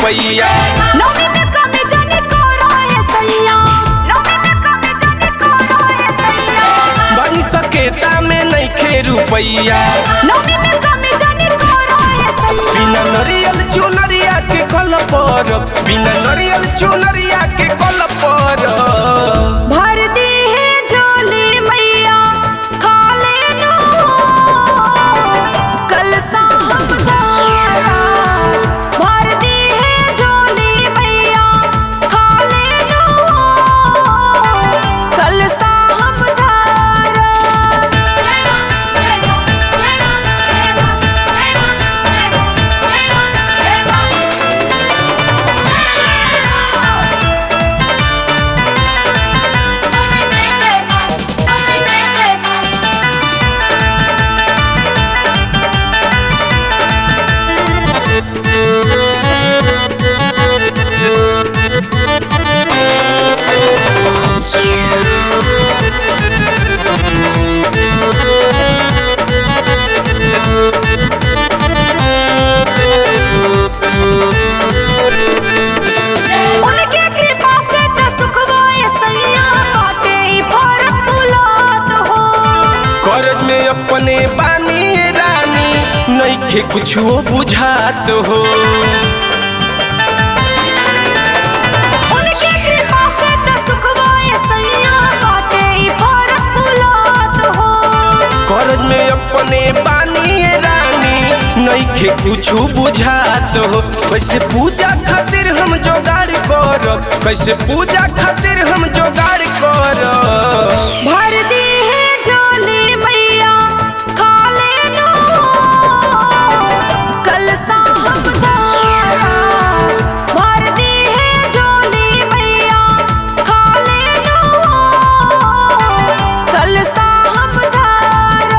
रुपैया नौमी में कमी जाने करो है सैया नौमी में कमी जाने करो है सैया बनी सकेता में नइखे रुपैया नौमी में कमी जाने करो है सैया बिना नरियल चुनरिया के कल पर बिना नरियल चुनरिया के कल पर भर दी है झोली मैया खा लेनो कल साहब दारा भर दी है झोली मैया खा लेनो कल साहब दारा जय मां जय मां जय मां जय मां जय मां जय मां जय मां जय मां जय जय मां जय जय मां उनके कृपा से त सुखवाए सैया बाटे ई फरक बुलात हो करज में अपने बानी रानी नइखे कुछो बुझात हो उनके कृपा से त सुखवाए सैया बाटे ई फरक बुलात हो करज में अपने बानी रानी नइखे कुछो बुझात हो कैसे पूजा खातिर हम जोगाड़ करब कैसे पूजा खातिर हम जोगाड़ करब भर दी है झोली मैया खा लेनो कल साहब दारा भर दी है झोली मैया खा लेनो कल साहब दारा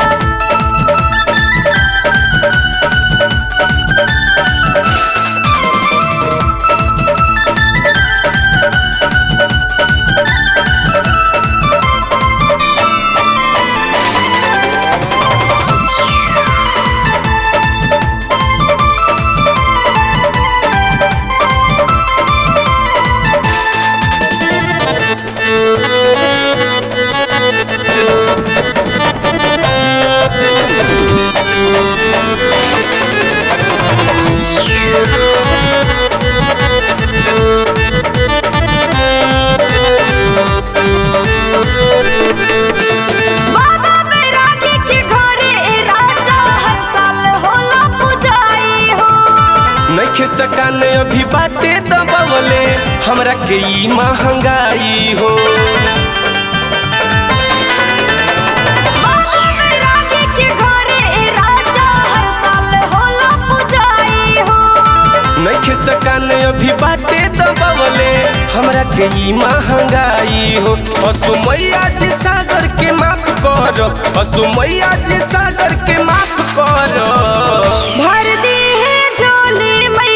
बाबा बैरागी के घरे ए राजा हर साल होला पुजाई हो नइखे सकान अभी बाटे दबवले हमरा के ई महंगाई हो बाबा बैरागी के घरे ए राजा हर साल होला पुजाई हो नइखे सकान अभी बाटे दबवले हमरा के ई महंगाई हो असुमैया जी सागर के माफ कर असुमैया जी सागर के माफ कर भर दी है झोली